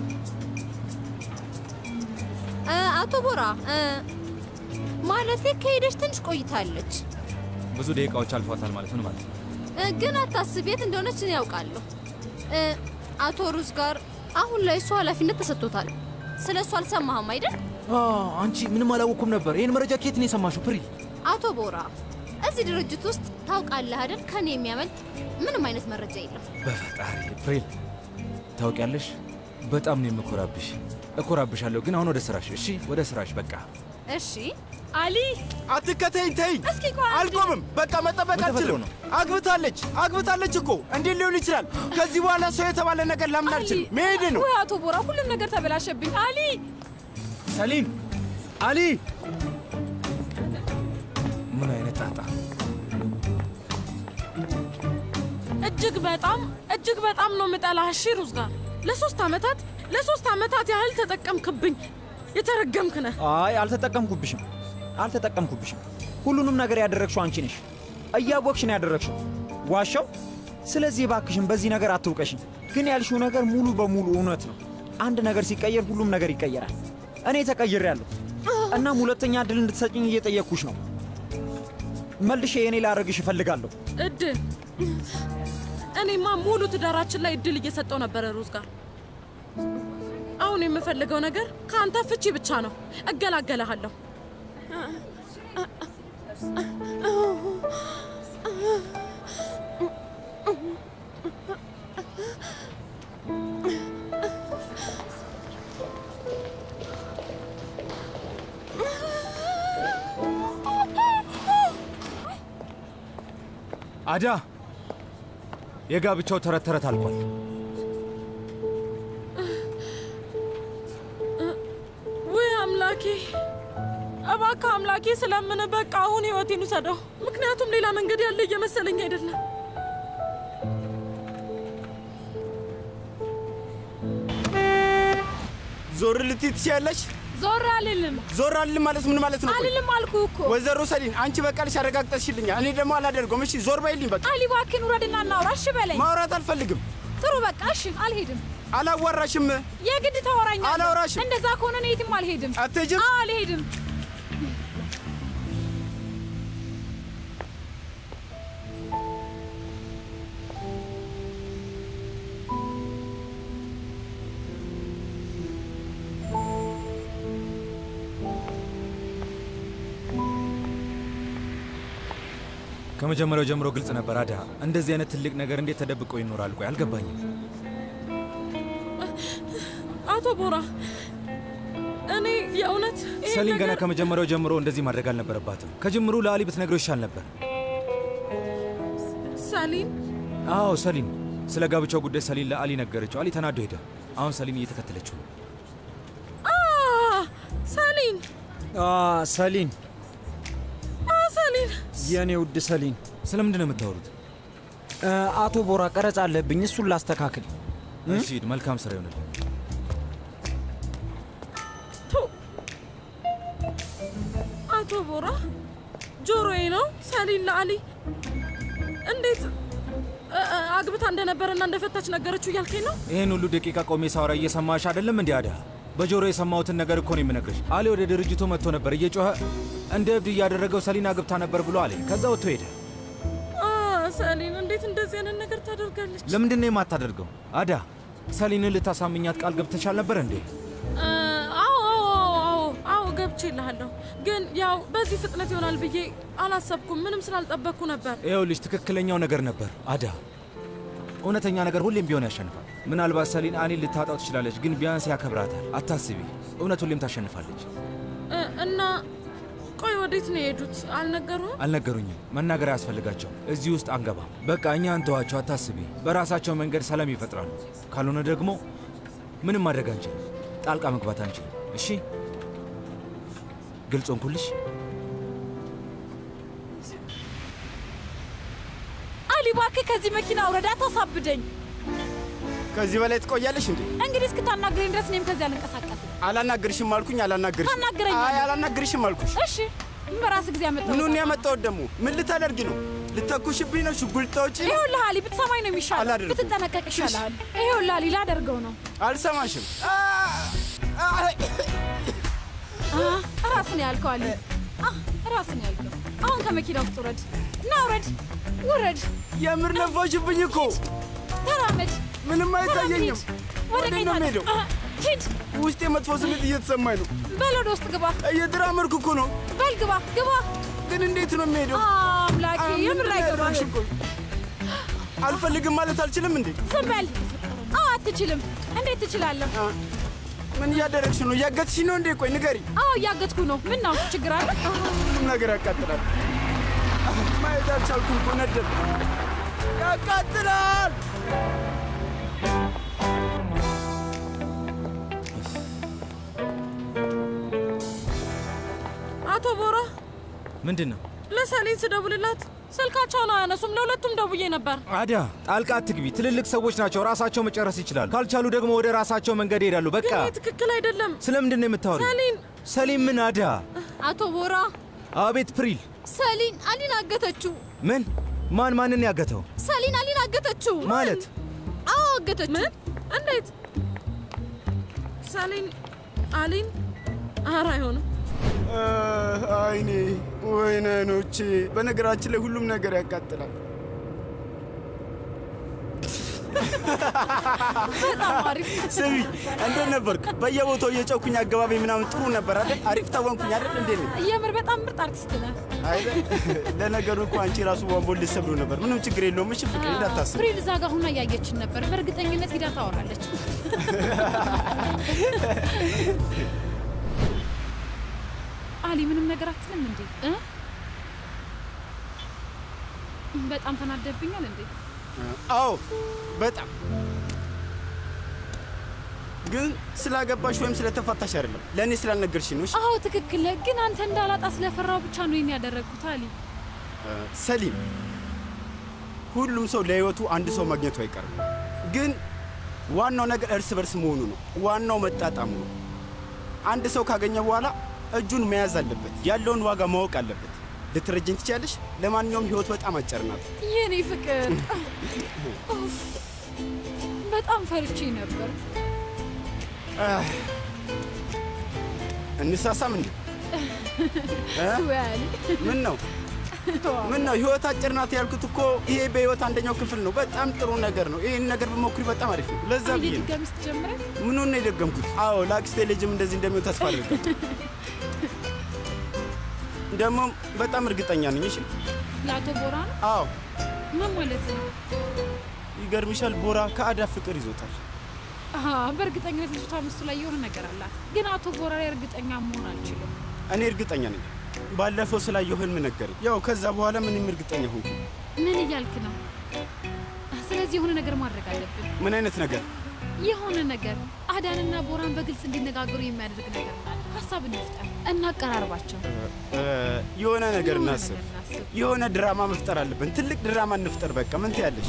እ፣ አቶ ቦራ እ፣ ማለቴ ከሄደች ትንሽ ቆይታለች። ብዙ ደቂቃዎች አልፏታል ማለት ምን ማለት ነው? እ፣ ግን አታስብ፣ የት እንደሆነች እኔ ያውቃለሁ። እ፣ አቶ ሩዝ ጋር አሁን ላይ እሱ ኃላፊነት ተሰጥቶታል። ስለ እሱ አልሰማህም አይደል? አ፣ አንቺ ምንም አላወቅኩም ነበር። ይህን መረጃ ከየት ነው የሰማሽው? ፕሪል አቶ ቦራ እዚህ ድርጅት ውስጥ ታውቃለህ አይደል? ከኔ የሚያመልጥ ምንም አይነት መረጃ የለም። በፈጣሪ ፕሪል፣ ታውቂያለሽ፣ በጣም ነው የምኮራብሽ። እኮራብሻለሁ። ግን አሁን ወደ ስራሽ። እሺ፣ ወደ ስራሽ በቃ። እሺ አሊ፣ አትከተይኝ፣ ተይኝ። እስኪ ቆይ አንዴ። አልቆምም። በቃ መጠበቅ ምን ተፈጥሮ አልችልም። ነው? አግብታለች፣ አግብታለች እኮ እንዴት ሊሆን ይችላል? ከዚህ በኋላ ሰው የተባለ ነገር ላምን አልችልም። መሄድ ነው። ወይ አቶ ቦራ፣ ሁሉም ነገር ተበላሸብኝ። አሊ፣ ሰሊም፣ አሊ፣ ምን አይነት ጣጣ! እጅግ በጣም እጅግ በጣም ነው የምጠላህ። እሺ ሩዝ ጋር ለሶስት ዓመታት ለሶስት ዓመታት ያህል ተጠቀምክብኝ። የተረገምክ ነህ። አይ አልተጠቀምኩብሽም፣ አልተጠቀምኩብሽም። ሁሉንም ነገር ያደረግሽው አንቺ ነሽ። እያወቅሽ ነው ያደረግሽው። ዋሻው። ስለዚህ እባክሽን በዚህ ነገር አትውቀሽኝ። ግን ያልሽው ነገር ሙሉ በሙሉ እውነት ነው። አንድ ነገር ሲቀየር ሁሉም ነገር ይቀየራል። እኔ ተቀይሬያለሁ። እናም ሁለተኛ እድል እንድትሰጭኝ እየጠየቅኩሽ ነው። መልሼ የእኔ ላደርግሽ እፈልጋለሁ። እድል እኔማ ሙሉ ትዳራችን ላይ እድል እየሰጠው ነበረ ሩዝ ጋር። አሁን የምፈልገው ነገር ከአንተ ፍቺ ብቻ ነው። እገላገለሃለሁ። አዳ፣ የጋብቻው ተረት ተረት አልቋል። ውይ አምላኬ፣ እባክህ አምላኬ ስለምን በቃ አሁን ህይወቴን ውሰደው። ምክንያቱም ሌላ መንገድ ያለ እየመሰለኝ አይደለም። ዞር ልትይ ትችያለሽ? ዞር አልልም ዞር አልልም ማለት ምን ማለት ነው? ቆይ? አልልም አልኩህ እኮ። ወይዘሮ ሰሊን አንቺ በቃልሽ አረጋግጠሽልኛል። እኔ ደግሞ አላደርገውም። እሺ ዞር በይልኝ በቃ። አሊ እባክህን ውረድና እናውራ። እሺ በለኝ። ማውራት አልፈልግም። ጥሩ በቃ እሺ፣ አልሄድም። አላዋራሽም። የግድ ታወራኛለህ። አላወራሽም። እንደዛ ከሆነ እኔ የትም አልሄድም። አትሄጂም? አዎ አልሄድም። ከመጀመሪያው ጀምሮ ግልጽ ነበር። አዳ፣ እንደዚህ አይነት ትልቅ ነገር እንዴት ተደብቆ ይኖራል? ቆይ አልገባኝም። አቶ ቦራ እኔ የእውነት ይሄን ሰሊን ገና ነገር- ከመጀመሪያው ጀምሮ እንደዚህ ማድረግ አልነበረባትም። ከጅምሩ ለአሊ ብትነግረው ይሻል ነበር። ሰሊን አዎ ሰሊን፣ ስለ ጋብቻው ጉዳይ ሰሊን ለአሊ ነገረችው። አሊ ተናዶ ሄደ። አሁን ሰሊን እየተከተለችው ነው። አ ሰሊን አ ሰሊን፣ አ ሰሊን የእኔ ውድ ሰሊን፣ ስለምንድን ነው የምታወሩት? እ፣ አቶ ቦራ ቀረጻ አለብኝ፣ እሱን ላስተካክል። እሺ ሂድ፣ መልካም ስራ ይሆንልህ። ቱ አቶ ቦራ ጆሮዬ ነው ሰሊን ለአሊ እንዴት እ፣ እ፣ አግብታ እንደነበረና እንደፈታች ነገረችው እያልከኝ ነው? ይህን ሁሉ ደቂቃ ቆሜ ሳወራ እየሰማሽ አይደለም እንዲ አዳ? በጆሮ የሰማሁትን ነገር እኮ ነው የምነግርሽ። አሊ ወደ ድርጅቱ መጥቶ ነበር እየጮኸ እንደ እብድ እያደረገው ሰሊን አግብታ ነበር ብሎ አለኝ። ከዛ ወጥቶ ሄደ። አ ሰሊን እንዴት እንደዚህ አይነት ነገር ታደርጋለች? ለምንድን ነው የማታደርገው? አዳ ሰሊንን ልታሳምኛት ቃል ገብተሻል ነበር እንዴ? እ፣ አዎ አዎ አዎ አዎ ገብቼልሃለሁ፣ ግን ያው በዚህ ፍጥነት ይሆናል ብዬ አላሰብኩም። ምንም ስላልጠበቅኩ ነበር። ይኸውልሽ ትክክለኛው ነገር ነበር አዳ። እውነተኛ ነገር ሁሌም ቢሆን ያሸንፋል። ምናልባት ሰሊን አኒን ልታጣው ትችላለች፣ ግን ቢያንስ ያከብራታል። አታስቢ፣ እውነት ሁሌም ታሸንፋለች። እ፣ እና ቆይ ወዴት ነው የሄዱት? አልነገሩም? አልነገሩኝም። መናገር አያስፈልጋቸው። እዚህ ውስጥ አንገባም። በቃ እኛ እንተዋቸው። አታስቢ፣ በራሳቸው መንገድ ሰላም ይፈጥራሉ። ካልሆነ ደግሞ ምንም ማድረግ አንችልም። ጣልቃ መግባት አንችልም። እሺ፣ ግልጽ ሆንኩልሽ? አሊ እባክህ ከዚህ መኪና ውረድ፣ አታሳብደኝ። ከዚህ በላይ ትቆያለሽ እንዴ? እንግዲህ እስክታናግረኝ ድረስ እኔም ከዚህ አልንቀሳቀስም። አላናግርሽም አልኩኝ። አላናግርሽም። ታናግረኛለህ። አይ አላናግርሽም አልኩሽ። እሺ በራስ ጊዜ ያመጣው ምኑን ያመጣሁት ደግሞ? ምን ልታደርጊ ነው? ልተኩሽብኝ ነው? ሽጉጥ ታውጪ? ይኸውልህ አሊ ብትሰማኝ ነው የሚሻለው። አላደርግም። ብትጠነቀቅ ይሻልሃል። ይኸውልህ አሊ ላደርገው ነው። አልሰማሽም። አ፣ ራስን ያልከው አሊ አ፣ ራስን ያልከው። አሁን ከመኪና ውስጥ ውረድ እና ውረድ፣ ውረድ። የምር ነፋሽብኝ እኮ። ተራመድ። ምንም አይታየኝም። ወደ ወዴት ቀኝ ነው ታጠፍ። የምሄደው? አ፣ ሂድ። ውስጤ መጥፎ ስሜት እየተሰማኝ ነው። በል ወደ ውስጥ ግባ። እየተራመድኩ እኮ ነው። በል ግባ፣ ግባ። ግን እንዴት ነው የሚሄደው? አምላኬ አ፣ የምር ምንድን ነው አይገባህም። ያደረግሽው? ቆይ አልፈልግም ማለት አልችልም እንዴ? ዝም በል። አዎ አትችልም። እንዴት ትችላለህ? ምን እያደረግሽ ነው? እያገትሽ ነው እንዴ? ቆይ ንገሪ። አዎ እያገትኩ ነው። ምን ነው ችግር አለ? ሁሉም ነገር ያቃጥላል። ማየት አልቻልኩም እኮ ነደድ ያቃጥላል። አቶ ቦራ ምንድን ነው ለሰሌን ስደውልላት ስልካቸውን አያነሱም። ለሁለቱም ደውዬ ነበር። አዳ ጣልቃ አትግቢ። ትልልቅ ሰዎች ናቸው፣ ራሳቸው መጨረስ ይችላሉ። ካልቻሉ ደግሞ ወደ ራሳቸው መንገድ ይሄዳሉ። በቃ ግን ይህ ትክክል አይደለም። ስለምንድን ነው የምታወሪው? ሰሊን ሰሊም ምን? አዳ አቶ ቦራ አቤት ፕሪል። ሰሊን አሊን አገተችው። ምን? ማን ማንን ያገተው? ሰሊን አሊን አገተችው ማለት አዎ አገተችው። ምን? እንዴት? ሰሊን አሊን? ኧረ አይሆንም። አይኔ ወይኔ አይኖቼ። በነገራችን ላይ ሁሉም ነገር ያቃጥላል። በጣም አሪፍ። ስሚ እንዴት ነበርክ? በየቦታው እየጨውኩኝ አገባቢ ምናምን ጥሩ ነበር አይደል? አሪፍ ታወንኩኝ አይደል? እንዴት ነው? የምር በጣም ምርጥ አርቲስት ነህ። አይደል? ለነገሩ እኮ አንቺ ራሱ ቧንቧን ልትሰብሩ ነበር። ምንም ችግር የለውም። እሺ ፍቅሬ እንዳታስብ። ፕሪል እዛ ጋር ሁና እያየችን ነበር። በእርግጠኝነት ሂዳ ታወራለች። አሊ ምንም ነገር አትልም እንዴ? እ? በጣም ተናደብኛል እንዴ? አዎ በጣም ግን ስላገባሽ ወይም ስለተፋታሽ አይደለም፣ ለእኔ ስላልነገርሽ ነው። እሺ? አዎ ትክክል ነህ። ግን አንተ እንዳላጣ ስለፈራው ብቻ ነው ይሄን ያደረግኩት አሊ። ሰሊም፣ ሁሉም ሰው ለህይወቱ አንድ ሰው ማግኘቱ አይቀርም። ግን ዋናው ነገር እርስ በርስ መሆኑ ነው። ዋናው መጣጣሙ ነው። አንድ ሰው ካገኘ በኋላ እጁን መያዝ አለበት። ያለውን ዋጋ ማወቅ አለበት። ልትረጅኝ ትችያለሽ። ለማንኛውም ህይወት በጣም አጭር ናት። የኔ ፍቅር ኡፍ፣ በጣም ፈርቼ ነበር። አህ፣ እንሳሳም እንዴ? እ? ወይ አሊ ምን ነው ምን ነው ህይወት አጭር ናት ያልኩት እኮ ይሄ በህይወት አንደኛው ክፍል ነው። በጣም ጥሩ ነገር ነው። ይህን ነገር በሞክሪ በጣም አሪፍ ነው። ለዛ አሊ ብዬ ነው ድጋሚ ስትጀምረን ምኑን ነው የደገምኩት? አዎ ለአክስቴ ልጅም እንደዚህ እንደሚሆን ተስፋ አድርጋለሁ። ደግሞ በጣም እርግጠኛ ነኝ። እሺ ለአቶ ቦራ ነው። አዎ ምን ማለት ነው? ይገርምሻል፣ ቦራ ከአዳ ፍቅር ይዞታል። አሀ፣ በእርግጠኝነት ልጅቷ ምስሉ ላይ የሆነ ነገር አላት። ግን አቶ ቦራ ላይ እርግጠኛ መሆን አልችልም። እኔ እርግጠኛ ነኝ። ባለፈው ስላየው ህልም ነገረኝ። ያው ከዛ በኋላ ምንም እርግጠኛ ሆንኩ። ምን እያልክ ነው? ስለዚህ የሆነ ነገር ማድረግ አለብን። ምን አይነት ነገር? የሆነ ነገር አዳንና ቦራን በግልጽ እንዲነጋገሩ የሚያደርግ ነገር እናድርግ። ሀሳብ እንፍጠር፣ እናቀራርባቸው። እ፣ የሆነ ነገር የሆነ እናስብ። ነገር እናስብ። የሆነ ድራማ መፍጠር አለብን። ትልቅ ድራማ እንፍጠር። በቃ ምን ትያለሽ?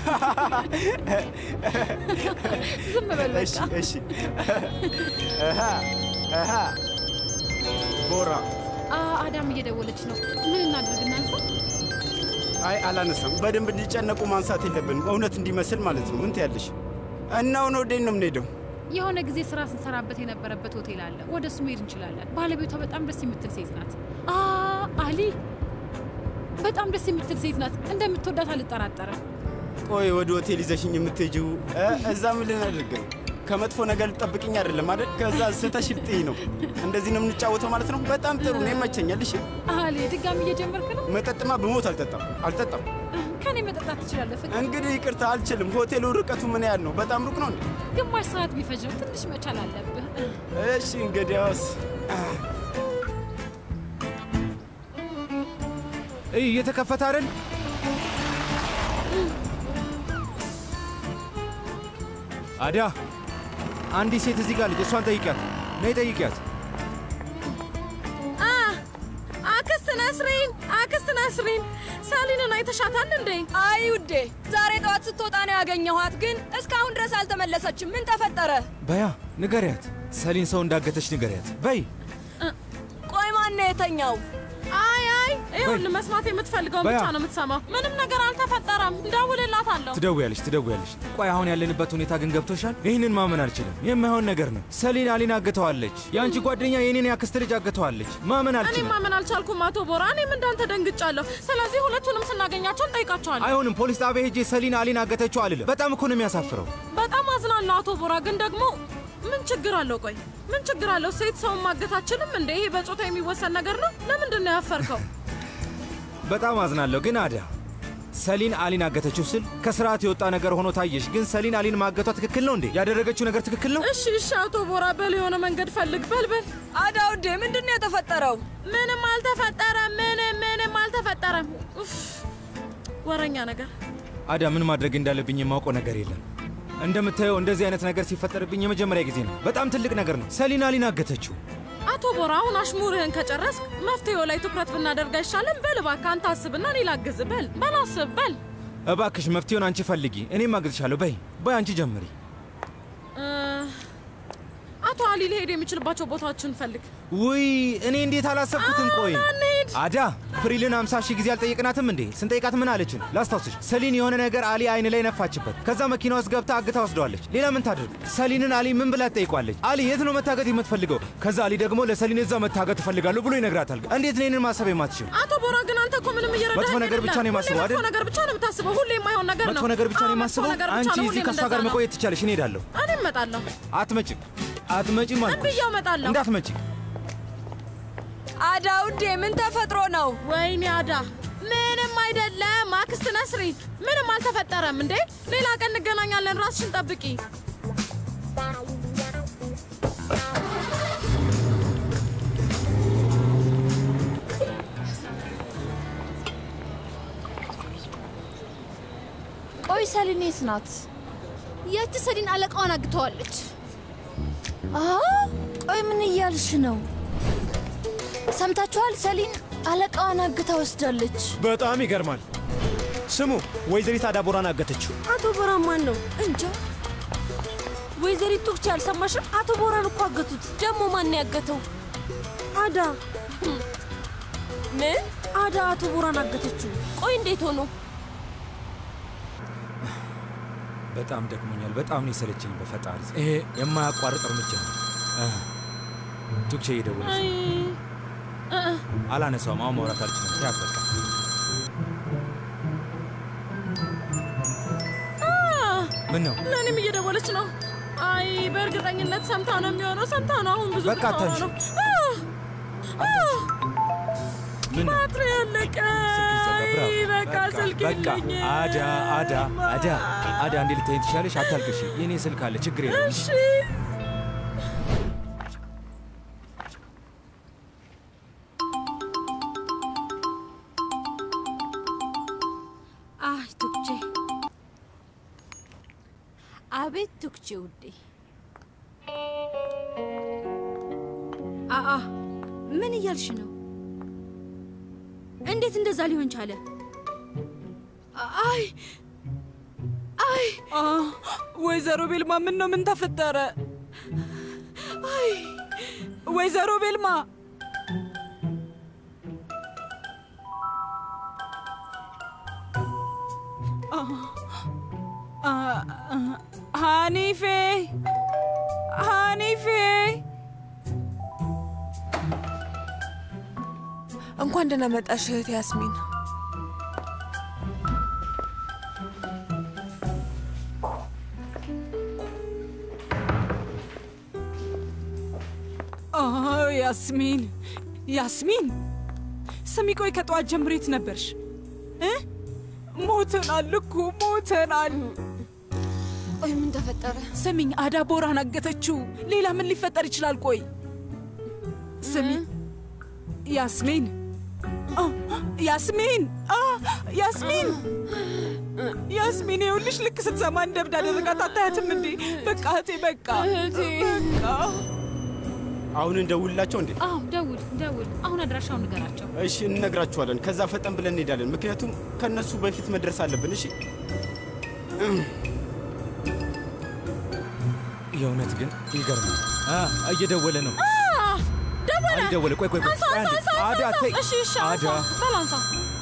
ዝም በል እሺ በቃ። እሺ። አሃ አሃ ቦራ አ አዳም እየደወለች ነው። ምን እናድርግ? እናንሳ። አይ አላነሳም። በደንብ እንዲጨነቁ ማንሳት የለብንም። እውነት እንዲመስል ማለት ነው። ምን ትያለሽ? እና አሁን ወዴት ነው የምንሄደው? የሆነ ጊዜ ስራ ስንሰራበት የነበረበት ሆቴል አለ። ወደ እሱ መሄድ እንችላለን። ባለቤቷ በጣም ደስ የምትል ሴት ናት። አ አሊ በጣም ደስ የምትል ሴት ናት። እንደምትወዳት አልጠራጠርም። ቆይ ወደ ሆቴል ይዘሽኝ የምትሄጂው እ፣ እዛ ምን ልናደርግ ነው? ከመጥፎ ነገር ልጠብቅኝ አይደለም አይደል? ከዛ ስተሽ ልጥይ ነው። እንደዚህ ነው የምንጫወተው ማለት ነው። በጣም ጥሩ ነው፣ ይመቸኛል። እሺ አሊ ድጋሚ እየጀመርክ ነው። መጠጥማ ብሞት አልጠጣም አልጠጣም። ከኔ መጠጣት ትችላለህ ፍቅር። እንግዲህ ይቅርታ አልችልም። ሆቴሉ ርቀቱ ምን ያህል ነው? በጣም ሩቅ ነው እንዴ? ግማሽ ሰዓት ቢፈጅ ነው። ትንሽ መቻል አለብህ። እሺ እንግዲያውስ እይ እየተከፈተ አይደል? አዳ አንዲት ሴት እዚህ ጋር ልጅ፣ እሷን ጠይቂያት። ነይ ጠይቂያት። አ አክስት ነስሪን፣ አክስት ነስሪን ሳሊንን አይተሻታል እንዴ? አይ ውዴ፣ ዛሬ ጠዋት ስትወጣ ነው ያገኘኋት፣ ግን እስካሁን ድረስ አልተመለሰችም። ምን ተፈጠረ? በያ ንገሪያት። ሰሊን ሰው እንዳገተች ንገሪያት። በይ ቆይ ማን ነው የተኛው? አይ አይ ይኸውልህ መስማት የምትፈልገውን በያ። ብቻ ነው የምትሰማው። ምንም ነገር አልተፈጠረም። ደውልላታለሁ። ትደውያለሽ ትደውያለሽ። ቆይ አሁን ያለንበት ሁኔታ ግን ገብቶሻል? ይህንን ማመን አልችልም። የማይሆን ነገር ነው። ሰሊን አሊን አግተዋለች። የአንቺ ጓደኛ የኔን ያክስት ልጅ አግተዋለች። ማመን እኔ አልችልም። ማመን አልቻልኩም አቶ ቦራ። እኔም እንዳንተ ደንግጫለሁ። ስለዚህ ሁለቱንም ስናገኛቸው እንጠይቃቸዋለን። አይሆንም። ፖሊስ ጣቢያ ሄጄ ሰሊን አሊን አገተችው አልልም። በጣም እኮ ነው የሚያሳፍረው። በጣም አዝናለሁ አቶ ቦራ። ግን ደግሞ ምን ችግር አለው? ቆይ ምን ችግር አለው? ሴት ሰውን ማገት አችልም እንዴ? ይሄ በጾታ የሚወሰን ነገር ነው። ለምንድን ነው ያፈርከው? በጣም አዝናለሁ። ግን አዳ ሰሊን አሊን አገተችው ስል ከስርዓት የወጣ ነገር ሆኖ ታየሽ። ግን ሰሊን አሊን ማገቷ ትክክል ነው እንዴ? ያደረገችው ነገር ትክክል ነው? እሺ እሺ፣ አቶ ቦራ በል የሆነ መንገድ ፈልግ። በል በል። አዳውዴ ምንድን ነው የተፈጠረው? ምንም አልተፈጠረም። ምንም ምንም አልተፈጠረም። ኡፍ፣ ወረኛ ነገር። አዳ ምን ማድረግ እንዳለብኝ የማውቀው ነገር የለም። እንደምታየው እንደዚህ አይነት ነገር ሲፈጠርብኝ የመጀመሪያ ጊዜ ነው። በጣም ትልቅ ነገር ነው። ሰሊን አሊን አገተችው። አቶ ቦራ አሁን አሽሙርህን ከጨረስክ መፍትሄው ላይ ትኩረት ብናደርግ አይሻልም? በል እባክህ አንተ አስብና እኔ ላግዝ። በል በል አስብ በል። እባክሽ መፍትሄውን አንቺ ፈልጊ፣ እኔም አግዝሻለሁ። በይ በይ አንቺ ጀምሪ። እ፣ አቶ አሊ ሊሄድ የሚችልባቸው ቦታዎችን ፈልግ። ውይ እኔ እንዴት አላሰብኩትም። ቆይ አዳ ፕሪልን አምሳ ሺህ ጊዜ አልጠየቅናትም እንዴ? ስንጠይቃት ምን አለችን? ላስታውስሽ፣ ሰሊን የሆነ ነገር አሊ አይን ላይ ነፋችበት። ከዛ መኪና ውስጥ ገብታ አግታ ወስደዋለች። ሌላ ምን ታድርግ? ሰሊንን አሊ ምን ብላ ትጠይቋለች? አሊ የት ነው መታገት የምትፈልገው? ከዛ አሊ ደግሞ ለሰሊን እዛ መታገት እፈልጋለሁ ብሎ ይነግራታል። እንዴት ነው ይህንን ማሰብ የማትችል? አቶ ቦራ ግን አንተ እኮ ምንም እየረዳኸኝ መጥፎ ነገር ብቻ ነው አይደለም። የማስበው ሁሌ አይደል? መጥፎ ነገር ብቻ ነው የምታስበው። ሁሌ የማይሆን ነገር ነው። መጥፎ ነገር ብቻ ነው አዎ፣ መጥፎ የማስበው። ነገር ብቻ አንቺ ነው። እዚህ ሁሌም ከእሷ እንደዛ ጋር ነው። መቆየት ትቻለሽ። እኔ ሄዳለሁ። እኔ እመጣለሁ። አትመጭም፣ አትመጭም አልኩሽ። ብያው እመጣለሁ። እንዳትመጪ። አዳውዴ ምን ተፈጥሮ ነው? ወይኔ አዳ ምንም አይደለም። አክስት ነስሪ ምንም አልተፈጠረም። እንዴ ሌላ ቀን እንገናኛለን። ራስሽን ጠብቂ። ቆይ ሰሊን የት ናት? ያቺ ሰሊን አለቃዋን አግተዋለች። አ ቆይ ምን እያልሽ ነው? ሰምታችኋል? ሰሊን አለቃዋን አግታ ወስዳለች። በጣም ይገርማል። ስሙ፣ ወይዘሪት አዳቦራን አገተችው። አቶ ቦራ ማን ነው? እንጃ። ወይዘሪት ቱክቻ አልሰማሽም? አቶ ቦራን እኮ አገቱት። ደግሞ ማን ያገተው? አዳ። ምን? አዳ አቶ ቦራን አገተችው። ቆይ እንዴት ሆኖ? በጣም ደክሞኛል። በጣም ነው የሰለቸኝ። በፈጣሪ ይሄ የማያቋርጥ እርምጃ ነው። እህ፣ ቱክቼ እየደወለች አይ ነው። እ እ አላነሳውም። አሁን ማውራት አልችልም። ተያት በቃ። አ፣ ምን ነው ለእኔም እየደወለች ነው። አይ በእርግጠኝነት ሰምታ ነው የሚሆነው። ሰምታ ነው። አሁን ብዙ በቃ ብታወራ አታንሺ። ነው። አ፣ አ፣ ምን ነው? ባትሪ ያለቀ። ብራቮ። አይ፣ በቃ ስልክ በቃ የለኝም። አዳ አዳ አዳ አዳ እንዴ ልትሄድ ትችላለሽ? አታልቅሽ። የኔ ስልክ አለ፣ ችግር የለም። እሺ አይ ቱክቼ፣ አቤት ቱክቼ ውዴ። አአ ምን እያልሽ ነው? እንዴት እንደዛ ሊሆን ቻለ? አይ አይ ወይዘሮ ቤልማ ምን ነው? ምን ተፈጠረ? አይ ወይዘሮ ቤልማ ሀኒፌ ሀኒፌ እንኳን ደህና መጣሽ እህት ያስሚን። ያስሚን ያስሚን፣ ስሚ፣ ቆይ ከጠዋት ጀምሮ የት ነበርሽ? እ? ሞተናል እኮ ሞተናል። ቆይ ምን ተፈጠረ? ስሚኝ፣ አዳ ቦራን አገተችው። ሌላ ምን ሊፈጠር ይችላል? ቆይ ስሚ፣ ያስሚን አ፣ ያስሚን አ፣ ያስሚን ያስሚን፣ ይኸውልሽ ልክ ስትሰማ እንደ እብድ አደረጋት። አታያትም እንዴ? በቃ እህቴ፣ በቃ በቃ አሁን እንደውልላቸው እንዴ? አዎ ደውል ደውል። አሁን አድራሻውን ንገራቸው። እሺ እንነግራችኋለን። ከዛ ፈጠን ብለን እንሄዳለን። ምክንያቱም ከነሱ በፊት መድረስ አለብን። እሺ የእውነት ግን ይገርማል። አ፣ እየደወለ ነው። ደወለ ሆነ? አሊ ደወለ። ቆይ ቆይ ቆይ አንሳ ቆይ አንሳ አንዴ። አንሳ አዳ አንሳ። ተይ። እሺ እሺ አንሳ አዳ በል አንሳ።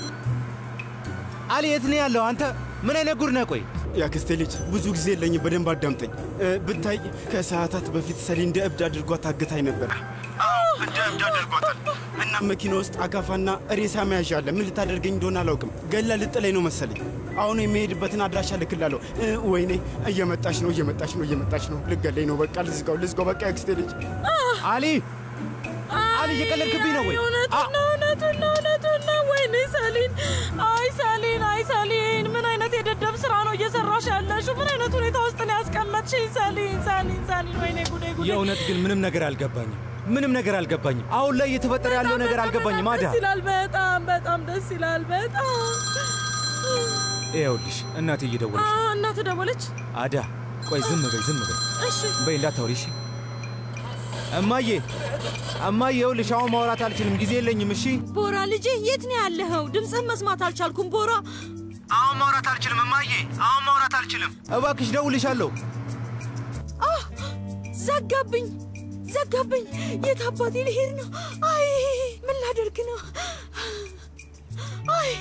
አሊ የት ነው ያለው? አንተ ምን አይነት ጉድ ነህ? ቆይ የአክስቴ ልጅ ብዙ ጊዜ የለኝም። በደንብ አዳምጠኝ። እ፣ ብታይ ከሰዓታት በፊት ሰሊ እንደ እብድ አድርጓት ታግታኝ ነበር። እንደ እብድ አድርጓታል እና መኪና ውስጥ አካፋና ሬሳ መያዣ አለ። ምን ልታደርገኝ እንደሆነ አላውቅም። ገላ ልጥለኝ ነው መሰለኝ። አሁን የሚሄድበትን አድራሻ ልክላለሁ። እ፣ ወይኔ እየመጣች ነው፣ እየመጣች ነው፣ እየመጣች ነው። ልገለኝ ነው። በቃ ልዝጋው፣ ልዝጋው። በቃ የአክስቴ ልጅ አሊ አሊ እየቀለድክብኝ ነው ወይ? እውነቱን ነው እውነቱን ነው እውነቱን ነው። ወይኔ ሰሊን፣ አይ ሰሊን፣ አይ ሰሊን፣ ምን አይነት የደደብ ስራ ነው እየሰራሽ ያለሽው? ምን አይነት ሁኔታ ውስጥ ነው ያስቀመጥሽኝ? ሰሊን፣ ሰሊን፣ ሰሊን፣ ወይኔ ጉዴ ጉዴ። የእውነት ግን ምንም ነገር አልገባኝም። ምንም ነገር አልገባኝም። አሁን ላይ እየተፈጠረ ያለው ነገር አልገባኝም። አዳ ደስ ይላል፣ በጣም በጣም ደስ ይላል። በጣም ይኸውልሽ እናቴ አ፣ እየደወለች ነው። እናትህ ደወለች? አዳ ቆይ ዝም በይ ዝም በይ እሺ በይ እንዳታወሪ እሺ። እማዬ እማዬ፣ ይኸውልሽ አሁን ማውራት አልችልም፣ ጊዜ የለኝም። እሺ ቦራ ልጄ የት ነው ያለኸው? ድምፅህን መስማት አልቻልኩም ቦራ። አሁን ማውራት አልችልም እማዬ፣ አሁን ማውራት አልችልም። እባክሽ ደውልሻለሁ። አህ ዘጋብኝ ዘጋብኝ። የት አባቴ ልሄድ ነው? አይ ምን ላደርግ ነው? አይ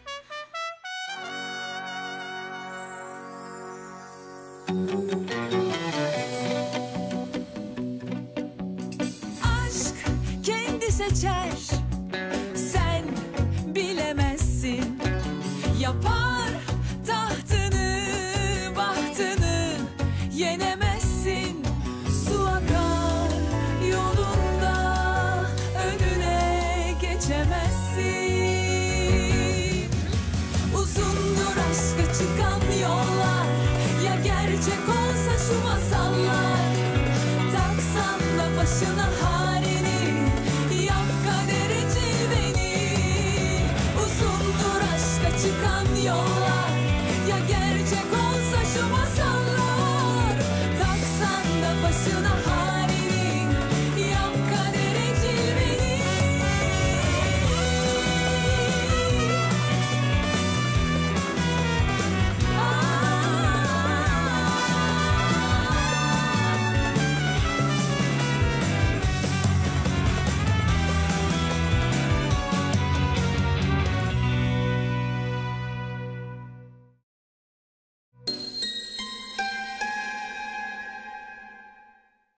Aşk kendi seçer Sen bilemezsin Yapar tahtını bahtını Yenemezsin Su akar yolunda Önüne geçemezsin Uzundur aşka çıkan yollar Ya gerçek